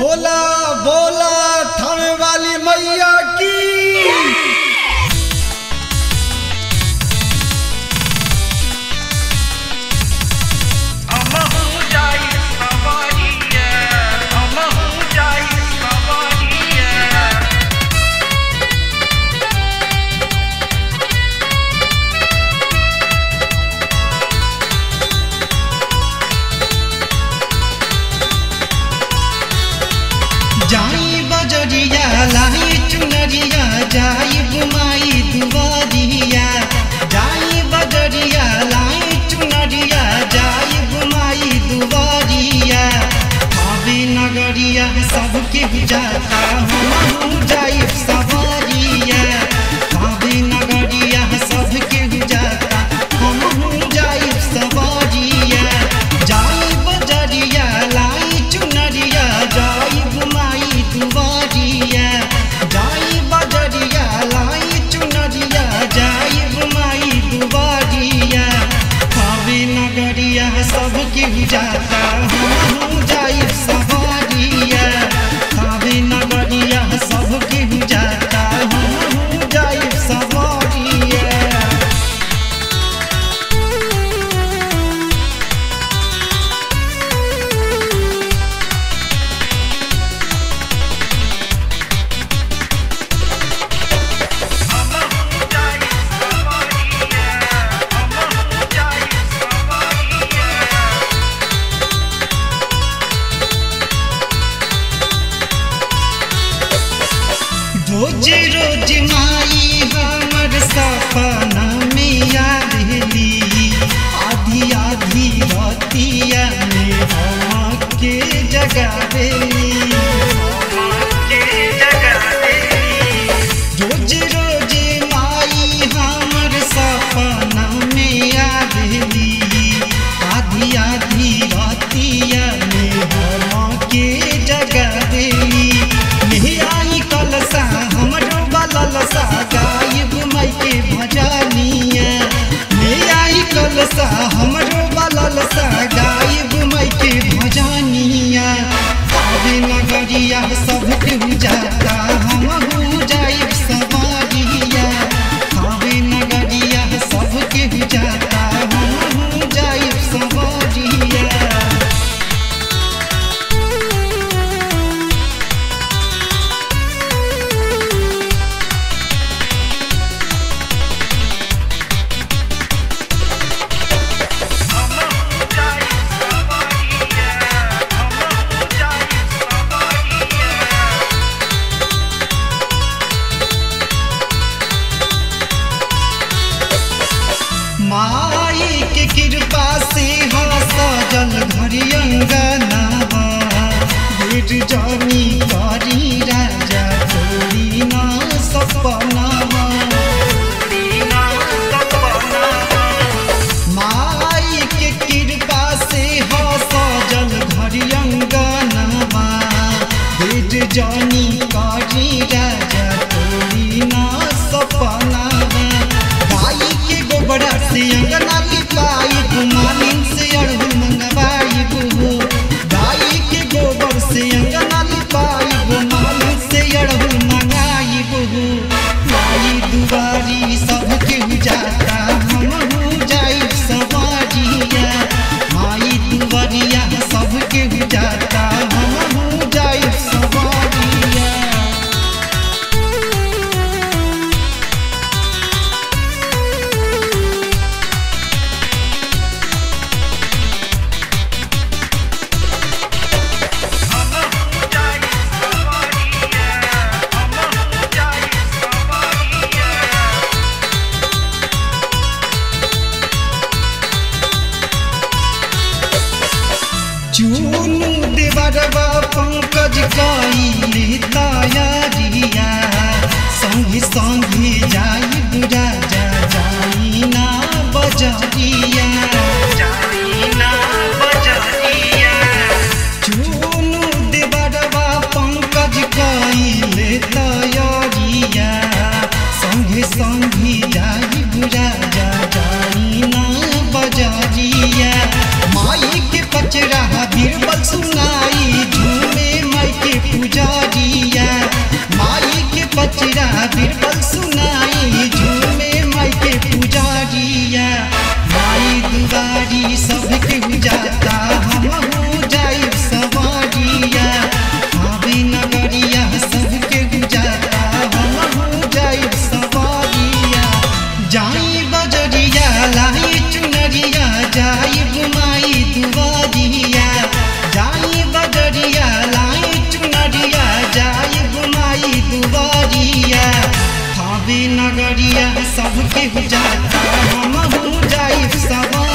बोला बोला थाने वाली मैया की अमहू जाई सवारिया अमहू जाई सवारिया जाई बजरिया लाई चुनरिया जाई बुमाई दुआरिया जाई बजरिया लाई चुनरिया जाई बुमाई दुआरिया आवे नगरिया सबके जाता हम जाई सवारिया आवे नगरिया सबके जाता हम जाई सवारिया जाई बजरिया लाई चुनरिया जाई बुमाई दुआरिया जाई बजरिया लाई चुनरिया जाई बुमाई दुआरिया खावे नगरिया सबके जाता हम जाई सवारिया खावे नगरिया सबके जाता हम जाई सवारिया अमहू जाई सवारिया अमहू जाई सवारिया रोज रोज माई हमर सपना में आवेली आधी आधी रतिया में हम के जगावेली के जगह देली रोज रोज माई हमर सपना में आवेली आधी आधी रतिया में हम के जगावेली नहीं आई कलसा हमरो बललसा गायब माई के भजनिया नहीं आई कलसा हमरो बललसा गायब माई के भजनिया आवे नगरिया सबके जाता हम जाइब सवारिया आवे नगरिया सबके जाता हम जाइब सवारिया अमहू जाई सवारिया अमहू जाई सवारिया माई के कृपा से हा सजल घरी अंगनावा भेट जानी करी राजा छोड़ी ना सपनावा दीना सपना माई के कृपा से हा सजल घरी अंगनावा भेट जानी करी राजा छोड़ी ना सपनावा गाई के गोबरा से अंगना लिपाई गुमानिन से अड़हुल मंगवाई बुहो गाई के गोबर से अंगना लिपाई गुमानिन से अड़हुल मंगाई बुहो माई दुआरी सबके जाता हम जाई सवारिया माई दुआरिया सबके जाता हम जाई सवारिया अमहू जाई सवारिया अमहू जाई सवारिया चूनु देवरवा पंकज कइले तयारिया संगे संगे जाई बुरा जा जाई ना बजरिया जाईना बजरिया चूनु देवरवा पंकज कइले तयारिया संगे संगे जाई बुरा जा जाई ना बजरिया माई के पचरा बीरबल सुनाई झूमे माई के जाई बजरिया लाई चुनरिया जाई बुमाई दुबरिया जाई बजरिया लाई चुनरिया जाई बुमाई दुबरिया थावे नगरिया सबके जाता हम हो जाई सब